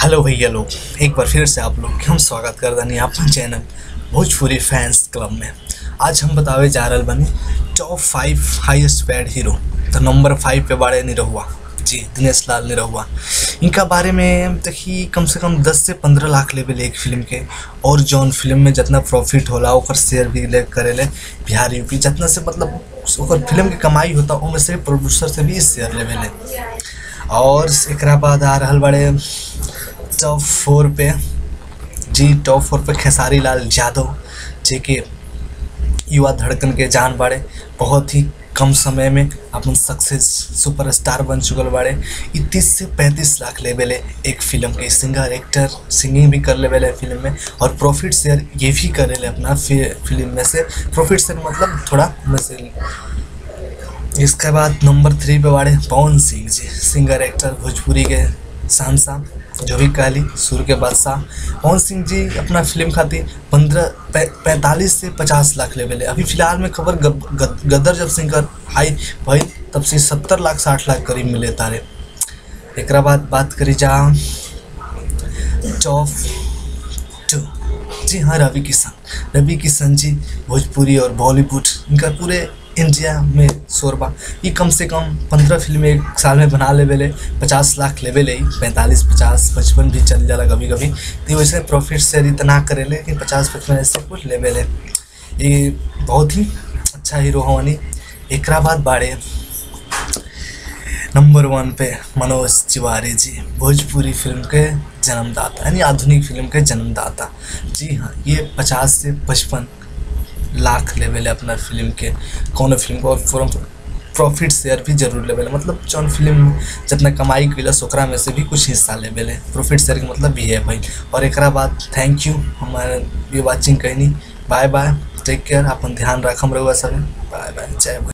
hello भैया लोग एक बार फिर से आप लोग के हम स्वागत कर दनी अपन चैनल भोजपुरी फैंस क्लब में आज हम बतावे जा रहल बनी top five highest paid hero तो नंबर फाइव पे बारे निरहुआ जी दिनेश लाल निरहुआ इनका बारे में देखी कम से कम दस से पंद्रह लाख लेवल एक फिल्म के और जौन फिल्म में जितना प्रॉफिट होला ओकर शेयर भी ले करेले बिहार यूपी जितना से मतलब ओकर फिल्म के कमाई होता ओमे से प्रोड्यूसर से भी शेयर लेवे और एकरा बाद आ रहल बड़े टॉप फोर पे जी टॉप फोर पे खेसारी लाल यादव जे कि युवा धड़कन के जान बाड़े बहुत ही कम समय में अपन सक्सेस सुपरस्टार बन चुकल बाड़े ई तीस से पैंतीस लाख लेवल है एक फिल्म के सिंगर एक्टर सिंगिंग भी कर लेवल है फिल्म में और प्रॉफिट शेयर ये भी करे ले अपना फिल्म में से प्रॉफिट शेयर मतलब थोड़ा में से इसके बाद नंबर थ्री पे बाड़े पवन सिंह जी सिंगर एक्टर भोजपुरी के शहनशाह जो भी कहली सुर के बादशाह पवन सिंह जी अपना फिल्म खातिर पंद्रह पैंतालीस से पचास लाख लेवल है अभी फिलहाल में खबर गद, गद, गदर जब सिंगर हाई भाई तब से सत्तर लाख साठ लाख करीब मिले तारे एक बाद बात करी जा टॉप टू जी हाँ रवि किशन रवि किशन जी भोजपुरी और बॉलीवुड इनका पूरे इंडिया में शोरबा ये कम से कम पंद्रह फिल्में एक साल में बना लेवल है पचास लाख लेवल है पैंतालीस पचास पचपन भी चल जाला कभी कभी तो वैसे प्रॉफिट शेयर इतना करेले कि पचास पचपन ऐसे कुछ लेवल है ये बहुत ही अच्छा हीरो हवानी एक बाद बाड़े नंबर वन पे मनोज तिवारी जी भोजपुरी फिल्म के जन्मदाता यानी आधुनिक फिल्म के जन्मदाता जी हाँ ये पचास से पचपन लाख लेवल है अपना फिल्म के कौन फिल्म को और प्रॉफिट शेयर भी जरूर लेवल है मतलब जौन फिल्म जितना कमाई कैलस ओकरा में से भी कुछ हिस्सा लेवल है प्रॉफिट शेयर के मतलब भी है भाई और एक बाद थैंक यू हमारे ये वाचिंग कहनी बाय बाय टेक केयर अपन ध्यान रखम रहुआ सब बाय बाय जय